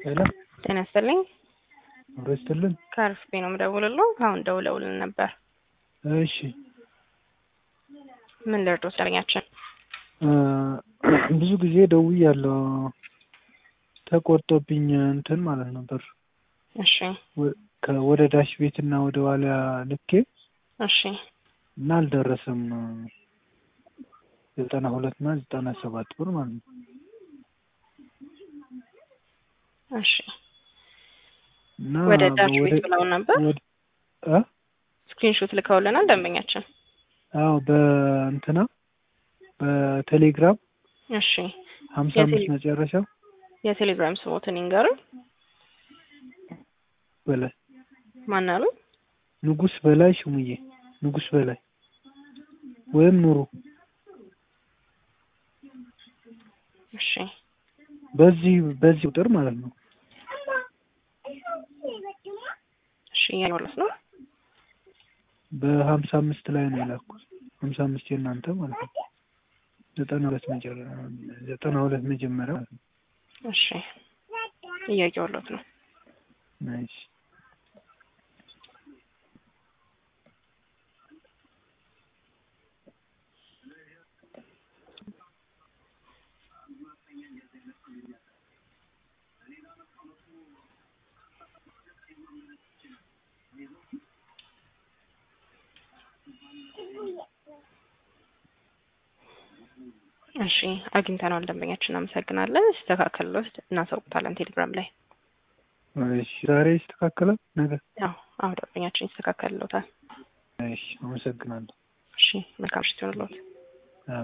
ሄሎ ጤና ይስጥልኝ። አብሮ ይስጥልን። ከአርፍቤ ነው የምደውልልዎ። አሁን ደውለውልን ነበር። እሺ ምን ልርዶት ደንበኛችን? ብዙ ጊዜ ደውያለሁ ተቆርጦብኝ እንትን ማለት ነው ብር እሺ ወ- ከ- ወደ ዳሽ ቤት እና ወደ ዋሊያ ልኬ እሺ እና አልደረሰም ዘጠና ሁለት እና ዘጠና ሰባት ብር ማለት ነው። እሺ እና ወደ ዳሽ ወደ- ቤት ብለውን ነበር። ወደ- እ? ስክሪንሾት ልከውልናል ደንበኛችን። አዎ በእንትና በቴሌግራም እሺ ሀምሳ የቴሌ- አምስት መጨረሻ የቴሌግራም ስሞትን ይንገሩን። በላይ ማን አሉ? ንጉስ በላይ ሽሙዬ ንጉስ በላይ ወይም ኑሩ እሺ በዚህ በዚህ ቁጥር ማለት ነው። እሺ እያወራሁት ነው። በሀምሳ አምስት ላይ ነው የላኩት። ሀምሳ አምስት የእናንተ ማለት ነው። ዘጠና ሁለት መጀመሪያ ዘጠና ሁለት መጀመሪያ ማለት ነው። እሺ እያየሁት ነው። ናይስ እሺ አግኝተነዋል ደንበኛችን፣ እናመሰግናለን። ሲስተካከልሎት እናሳውቁታለን ቴሌግራም ላይ። እሺ ዛሬ ይስተካከላል ነገ? ያው አሁን ደንበኛችን ይስተካከልሎታል። እሺ አመሰግናለሁ። እሺ መልካም ምሽት ይሁንልዎት።